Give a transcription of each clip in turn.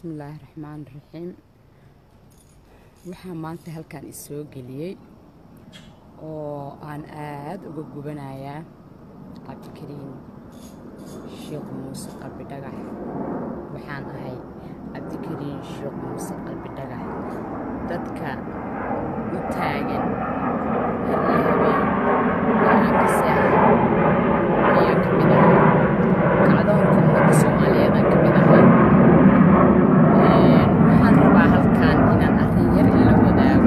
bismillaahi raxmaani raxiim waxaa maanta halkan isoo geliyey oo aan aada uga gubanayaa cabdikariin sheekh muuse qalbi dhagax waxaan ahay cabdikariin sheekh muuse qalbi dhagax dadka u taagan hariyo habeen aankasea ayaan ka mid ahay kacdoonka ummadda soomaaliyeedaan ka mid ahay waxaan rabaa halkan inaan arrin yar ila wadaago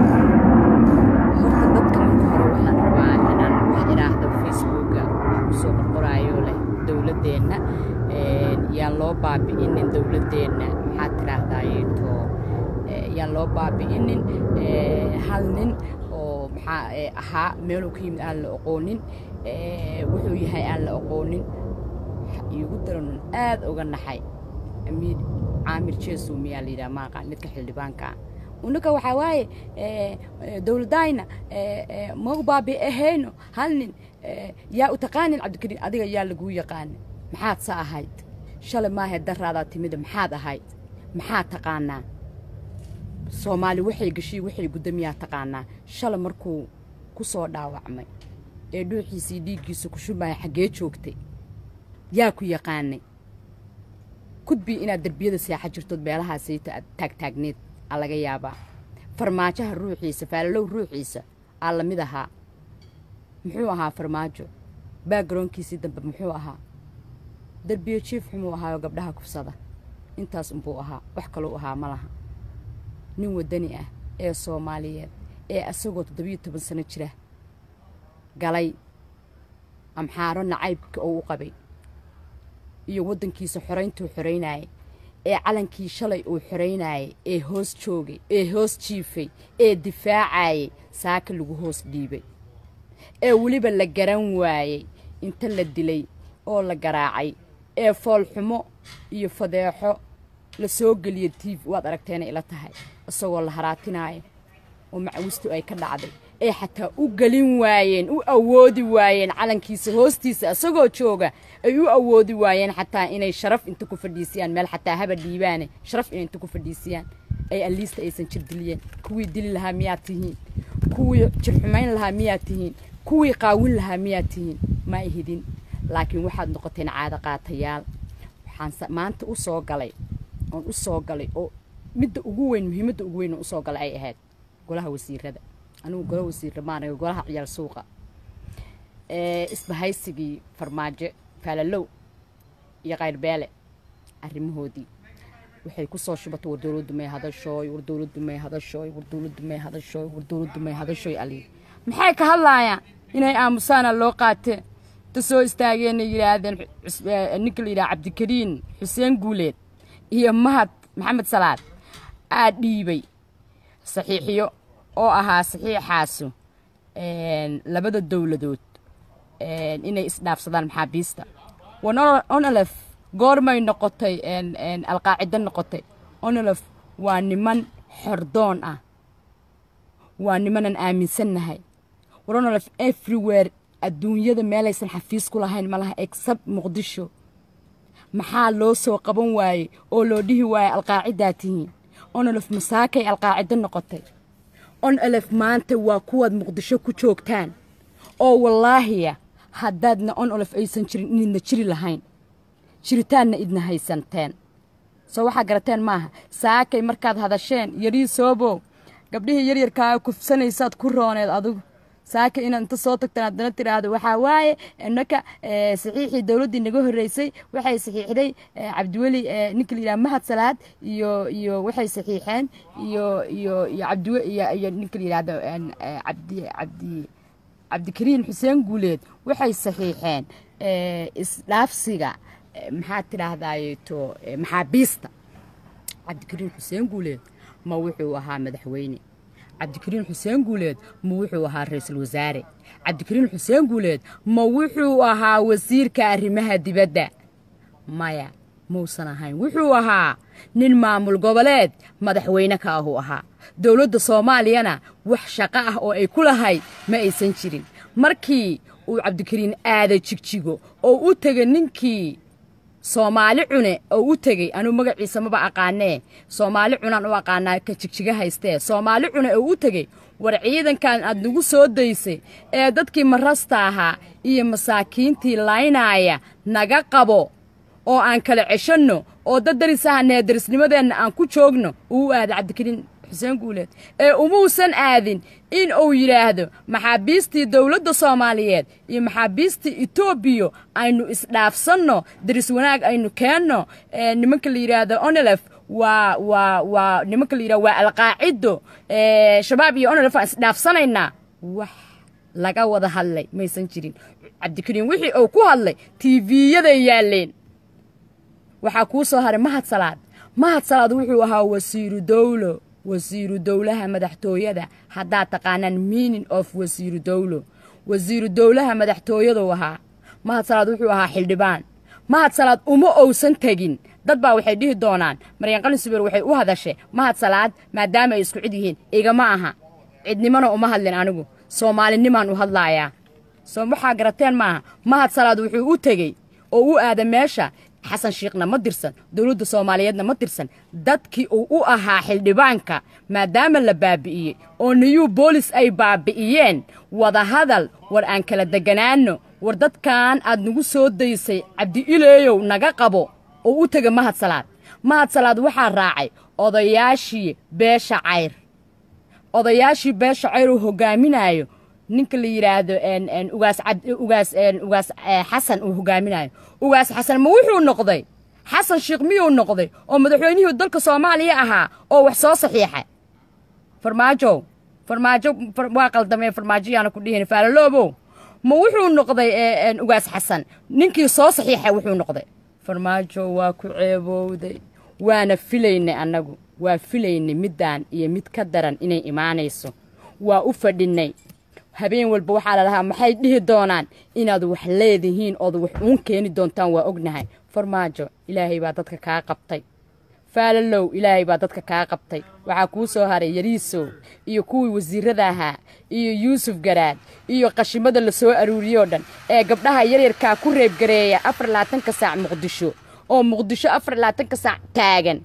horta dadka marka hore waxaan rabaa inaan wax idhaahdo facebooka wax kusoo qorqoraayo leh dowladdeenna yaan loo baabi'inin dowladdeenna maxaad tidhaahdaayeeto yaan loo baabi'inin hal nin oo maxaa ahaa meeluu ka yimid aan la oqoonin wuxuu yahay aan la oqoonin iigu daranun aada uga naxay amiir caamir jeesow miyaa la yidhaha maaqaan midka xildhibaanka ah unaka waxaa waaye dowladayna ma u baabi ahayno hal nin yaa u taqaanin cabdikariin adiga yaa laguu yaqaana maxaad sa ahayd shalay maahae daraadaa timida maxaad ahayd maxaad taqaanaa soomaali waxay gashiy waxay guddamiyaa taqaanaa shalay markuu ku soo dhaawacmay ee dhuuxiisii dhiiggiisa ku shubaya xaggee joogtay yaa ku yaqaanay kudbii inaad derbiyada seexa jirtood meelahaasayta aad taagtaagneed aa laga yaabaa farmaajaha ruuxiisa faalalow ruuxiisa aa la mid ahaa muxuu ahaa farmaajo baagaroonkiisii dambe muxuu ahaa derbiyo jiif xumuu ahaayo gabdhaha kufsada intaas unbuu ahaa wax kalou ahaa ma laha nin waddani ah ee soomaaliyeed ee asagoo toddobiyo toban sano jira galay amxaaro nacaybka oo u qabay iyo waddankiisa xorayntuu xoraynayay ee calankii shalay uu xoraynayay ee hoos joogay ee hoos jiifay ee difaacayay saaka lagu hoos dhiibay ee weliba la garan waayey inta la dilay oo la garaacay ee foolxumo iyo fadeexo la soo geliya tiiv waad aragteena ila tahay isagoo la haraatinaayo oo macawistu ay ka dhacday ee xataa u gelin waayeen u awoodi waayeen calankiisa hoostiisa isagoo jooga ay u awoodi waayeen xataa inay sharaf inta ku fadhiisiyaan meel xataa haba dhiibaane sharaf inay inta ku fadhiisiyaan ay aliista aysan jir diliyeen kuwii dili lahaa miyaad tihiin kuwii jirxumayn lahaa miyaad tihiin kuwii qaawin lahaa miyaad tihiin ma ihidin laakiin waxaad noqoteen caado qaatayaal waxaan maanta u soo galay oon u soo galay oo midda ugu weyn muhiimadda ugu weyn oo usoo galay ay ahayd golaha wasiirada anigu gola wasiirra maanaga golaha ciyaal suuqa isbahaysigii farmaajo faalalow iyo kayrbeele arrimahoodii waxay ku soo shubatay war dowladdu may hadashooy war dowladdu may hadashooy war dowladdu may hadashooy war dowladdu may hadashooy ali maxay ka hadlaayaan inay aamusaana loo qaatee ta soo istaageenay yidhaahdeen ninka la yidhaha cabdikariin xuseen guuleed iyo mahad maxamed salaad aa dhiibay saxiixiyo oo ahaa saxiixaasu labada dowladood inay isdhaafsadaan maxaabiista onolef goormay noqotay alqaacido noqotay onolef waa niman xordoon ah waa nimanan aaminsannahay war onolef everywhere adduunyada meelaysan xafiis ku lahayn ma laha except muqdisho maxaa loo soo qaban waayey oo loo dhihi waayey alqaacidaa tihiin onolef masaakay alqaacido noqotay on elef maanta waa kuwaad muqdisho ku joogtaan oo wallaahiya haddaadna on olef aysan jirin inidna jiri lahayn jiritaanna idna haysanteen soo waxaa garateen maaha saakay markaad hadasheen yarii soobow gabdhihii yaryarkaa kufsanaysaad ku rooneed adigu saaka inaad inta soo tagtaan haddana tidhaahdo waxaa waaye innaka saxiixii dowladdii naga horreysay waxay saxiixday cabdiweli ninka la yidhaha mahad salaad iyo iyo waxay saxiixeen iyo iyo iyo cabdiwe iyo iyo ninka la yidhahdo cabdi cabdi cabdikariin xuseen guuleed waxay saxiixeen isdhaafsiga maxaad tidhaahdaayeto maxaabiista cabdikariin xuseen guuleed ma wuxuu ahaa madaxweyne cabdikariin xuseen guuleed ma wuxuu ahaa ra-iisul wasaare cabdikariin xuseen guuleed ma wuxuu ahaa wasiirka arrimaha dibadda maya muusan ahayn wuxuu ahaa nin maamul goboleed madaxweyne ka ahuu ahaa dowladda soomaaliyana wax shaqo ah oo ay ku lahayd ma aysan jirin markii uu cabdikariin aada jigjigo oo u tegay ninkii soomaali cune oo u tegey anuu magaciisa maba aqaanee soomaali cunaan u aqaanaa ka jigjiga haystee soomaali cune oo u tegey war ciidankan aad nagu soo daysay ee dadkii marasta ahaa iyo masaakiintii laynaaya naga qabo oo aan kala ceshanno oo dad daris ahanee darisnimadeenna aan ku joogno uu aada cabdikariin xuseen guuleed ee umuusan aadin in uu yidhaahdo maxaabiistii dowladda soomaaliyeed iyo maxaabiistii etoobiya aynu isdhaafsanno daris wanaag aynu keenno nimanka la yidhaahdo onelef waa waa waa nimanka la yidhahdo waa alqaacido shabaab iyo onelef aan isdhaafsanaynaa wax laga wada hadlay maysan jirin cabdikariin wixii uu ku hadlay tiiviyaday yaalleen waxaa kuu soo haray mahad salaad mahad salaad wuxuu ahaa wasiiru dowlo wasiiru dowlaha madaxtooyada haddaad taqaanaan meaning of wasiiru dowlo wasiiru dowlaha madaxtooyaduu ahaa mahad salaad wuxuu ahaa xildhibaan mahad salaad uma owsan tegin dad baa waxay dhihi doonaan maryan qalin subeer waxay u hadashay mahad salaad maadaama ay isku cid yihiin igama aha cidnimona uma hadlin anigu soomaalinimaan u hadlaayaa soo waxaa garateen maaha mahad salaad wuxuu u tegey oo u aada meesha xasan shiikhna ma dirsan dowladda soomaaliyeedna ma dirsan dadkii uu u ahaa xildhibaanka maadaama la baabi'iyey oo niyuu boolis ay baabi'iyeen wadahadal war aan kala deganaanno war dadkan aad nagu soo daysay cabdi ileeyow naga qabo oo u tega mahad salaad mahad salaad waxaa raacay odayaashii beesha cayr odayaashii beesha cayr uu hogaaminaayo ninka la yidhaahdo ugaas ugaas ugaas xasan uu hogaaminayo ugaas xasan ma wuxuu noqday xasan sheekh miyuu noqday oo madaxweynihii dalka soomaaliya ahaa oo wax soo saxiixay farmaajow farmaajo waa qaldamee farmaajoyaana ku dhihin faalaloobow ma wuxuu noqday ugaas xasan ninkii soo saxiixay wuxuu noqday farmaajo waa ku ceebowday waana filaynay annagu waa filaynay middaan iyo mid ka daran inay imaanayso waa u fadhinnay habeen walba waxaa la dhahaa maxay dhihi doonaan inaad wax leedihiin ood wax uun keeni doontaan waa ognahay farmaajo ilaahay baa dadka kaa qabtay faalalow ilaahay baa dadka kaa qabtay waxaa kuu soo haray yariisow iyo kuwii wasiirada ahaa iyo yuusuf garaad iyo qashimada la soo aruuriyoo dhan ee gabdhaha yaryarkaa ku reebgareeya afar labaatanka saac muqdisho oo muqdisho afar labaatanka saac taagan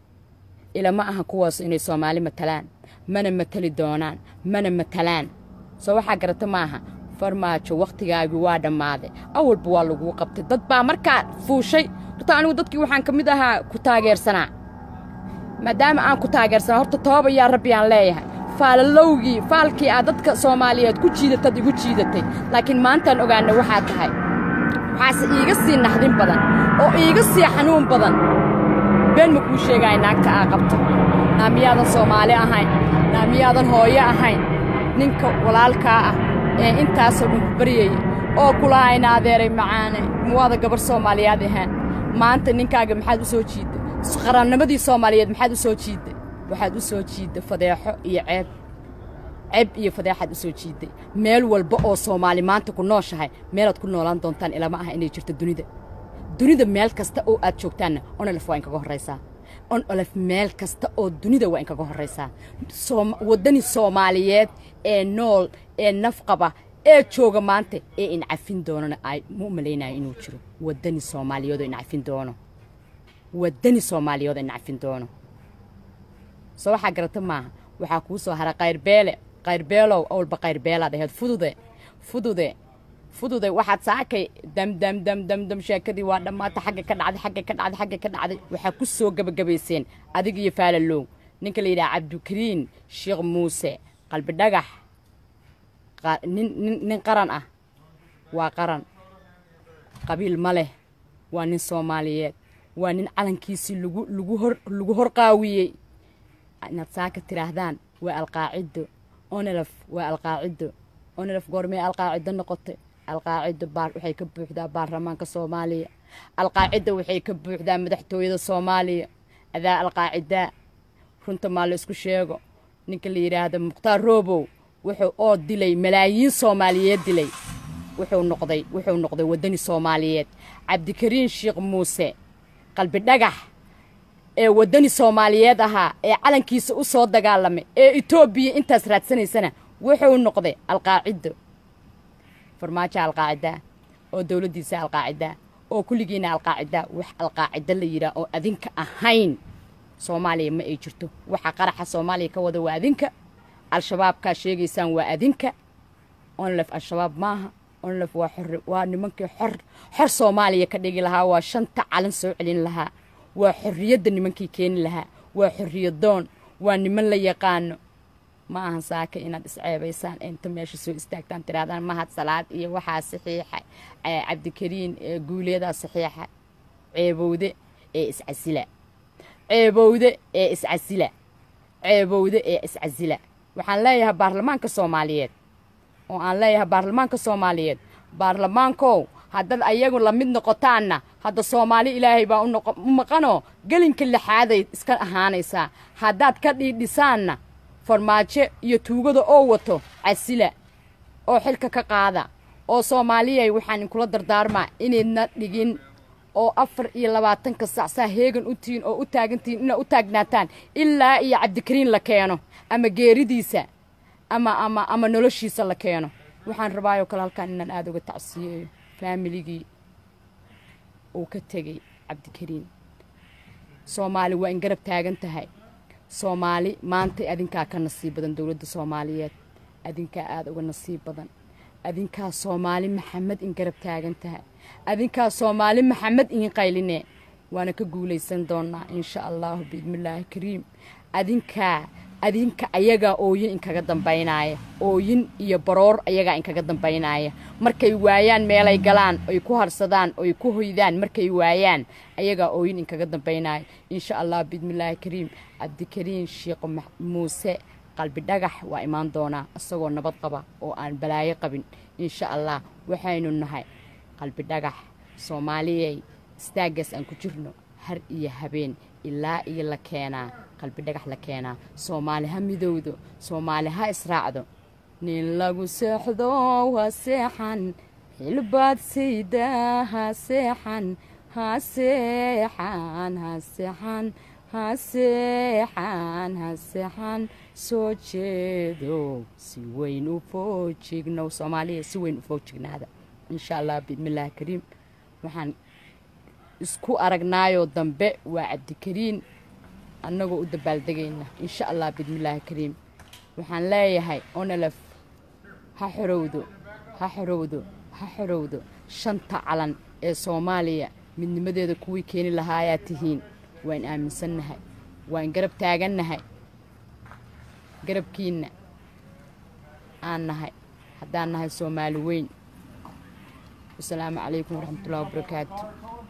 ilama aha kuwaas inay soomaali matalaan mana matali doonaan mana matalaan soo waxaa garata maaha farmaajo wakhtigaagii waa dhammaaday awalba waa laguu qabtay dad baa markaa fuushay horta anigu dadkii waxaan ka mid ahaa ku taageersanaa maadaama aan ku taageersanaa horta tooba yaa rabbi aan leeyahay faalalowgii faalkii aad dadka soomaaliyeed ku jiidatad igu jiidatay laakiin maantaan ogaana waxaa tahay waxaase iiga sii naxdin badan oo iiga sii xanuun badan been ma kuu sheegaya naagta aa qabto naa miyaadan soomaali ahayn naa miyaadan hooyo ahayn ninka walaalkaa ah ee intaasoo dhan ku baryayay oo kulahayna adeeray macaane muwaada gabar soomaaliyaad ahaan maanta ninkaaga maxaad u soo jiidday qarannimadii soomaaliyeed maxaad u soo jiidday waxaad u soo jiidday fadeexo iyo ceeb ceeb iyo fadeexaad u soo jiidday meel walba oo soomaali maanta ku nooshahay meelaad ku noolaan doontaan ilama aha inay jirto dunida dunida meel kasta oo aad joogtaanna onolef waa inkaga horraysaa onolef meel kasta oo dunida waa inkaga horraysaa waddani soomaaliyeed ee nool ee nafqaba ee jooga maanta ee incafin doonana ay ma u malaynayo inuu jiro waddani soomaaliyeedoo incafin doono waddani soomaaliyeedoo incafin doono soo waxaa garata maaha waxaa kuu soo hara kayrbeele kayrbeelow awalba kayrbeelaad ahayd fudude fudude fudude waxaad saakay damdam damdamdam sheekadii waa dhammaata xagga ka dhacday xagga ka dhacday xagga ka dhacday waxaa ku soo gebagabayseen adig iyo faalalow ninka la yidhaha cabdikariin sheekh muuse qalbi dhagax nin nin qaran ah waa qaran qabiil ma leh waa nin soomaaliyeed waa nin calankiisii lagu lagu hor lagu hor qaawiyey inaad saaka tidhaahdaan waa alqaacido onelef waa alqaacido onelef goormee alqaacido noqotay alqaacido baar waxay ka buuxdaa baarlamaanka soomaaliya alqaacido waxay ka buuxdaa madaxtooyada soomaaliya adaa alqaacidaa runta maa la isku sheego ninka la yidhaahdo mukhtaar roobow wuxuu oo dilay malaayiin soomaaliyeed dilay wuxuu noqday wuxuu noqday waddani soomaaliyeed cabdikariin sheekh muuse qalbi dhagax ee waddani soomaaliyeed ahaa ee calankiisa u soo dagaalamay ee etoobiya intaas raadsanaysana wuxuu noqday alqaacido farmaajo alqaacidaa oo dowladdiisa alqaacidaa oo kulligiina alqaacida wax alqaacida la yidhaah oo adinka ahayn soomaaliya ma ay jirto waxa qaraxa soomaaliya ka wada waa adinka al-shabaabkaa sheegaysaan waa adinka onlef al-shabaab maaha onlef waa xor waa nimankii xor xor soomaaliya ka dhigi lahaa waa shanta calan soo celin lahaa waa xorriyadda nimankii keeni lahaa waa xorriyadoon waa niman la yaqaano ma ahan saaka inaad isceebaysaan inta meesha soo istaagtaan tirahdaan mahad salaad iyo waxaa saxiixa cabdikariin guuleedaa saxiixa ceebowde ee iscasila ceebowde ee iscasila ceebowde ee iscasila waxaan leeyahay baarlamaanka soomaaliyeed oo aan leeyahay baarlamaanka soomaaliyeed baarlamaankow haddaad ayagu la mid noqotaanna hadda soomaali ilaahay baa u maqanoo gelinka lixaaday iska ahaanaysaa haddaad ka dhiidhisaanna farmaajo iyo tuugada oo wato casila oo xilka ka qaada oo soomaaliyay waxaan inkula dardaarmaa inaydna dhigin oo afar iyo labaatanka sacsaa heegan u tihiin oo u taagantihiin inaad u taagnaataan ilaa iyo cabdikariin la keeno ama geeridiisa ama ama ama noloshiisa la keeno waxaan rabaayoo kale halkaan inaan aada uga tacsiyeeyo faamiligii uu ka tegey cabdikariin soomaali waa in garab taagan tahay soomaali maanta adinkaa ka nasiib badan dowladda soomaaliyeed adinkaa aada uga nasiib badan adinkaa soomaali maxamed in garab taagan tahay adinkaa soomaali maxamed in qayline waana ka guulaysan doonaa insha allahu biidnillaahi kariim adinkaa adinka ayagaa ooyin inkaga dambaynaaya ooyin iyo baroor ayagaa inkaga dambaynaaya markay waayaan meelay galaan oy ku harsadaan oy ku hoydaan markay waayaan ayagaa ooyin inkaga dambaynaaya insha allah biidnillaahi kariim cabdikariin sheekh muuse qalbi dhagax waa imaan doonaa isagoo nabad qaba oo aan balaayo qabin insha allah waxaynu nahay qalbi dhagax soomaaliyey istaaggaas aan ku jirno har iyo habeen ilaa iyo la keenaa qalbi dhagax la keenaa soomaali ha midowdo soomaali ha israacdo nin lagu seexdo ha seexan xilbaad saydaa ha seexan ha seexan ha seexan ha seexan ha seexan soo jeedo si weyn u foojignow soomaaliya si weyn u foojignaada insha allah biidnillaahi kariim waxaan isku aragnaayoo dambe waa cabdikariin annagoo u dabaaldegayna insha allah biidnillaahi kariim waxaan leeyahay onelef ha xorowdo ha xorowdo ha xorowdo shanta calan ee soomaaliya midnimadeeda kuwii keeni lahaayaa tihiin waan aaminsannahay waan garab taagannahay garabkiinna aan nahay haddaan nahay soomaali weyn wasalaamu calaykum waraxmatullahi wabarakaatu